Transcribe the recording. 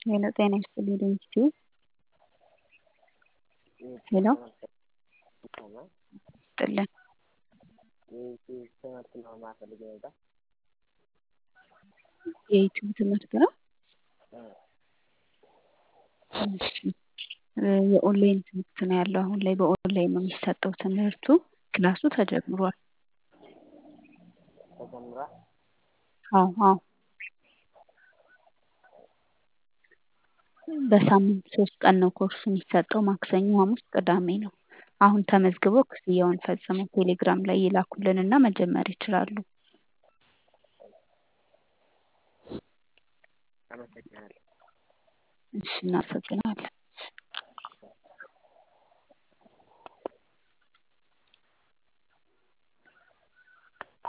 ሄሎ ጤና ይስጥልኝ ድንችቱ ሄሎ ይስጥልን ትምህርት ነው ማፈልግ ነበር። የዩቲዩብ ትምህርት ነው። እሺ የኦንላይን ትምህርት ነው ያለው። አሁን ላይ በኦንላይን ነው የሚሰጠው ትምህርቱ። ክላሱ ተጀምሯል። ተጀምሯል። አዎ አዎ በሳምንት ሶስት ቀን ነው ኮርሱ የሚሰጠው። ማክሰኞ፣ ሐሙስ፣ ቅዳሜ ነው። አሁን ተመዝግበው ክፍያውን ፈጽመው ቴሌግራም ላይ ይላኩልንና መጀመር ይችላሉ። አመሰግናለሁ። እሺ እናመሰግናለን።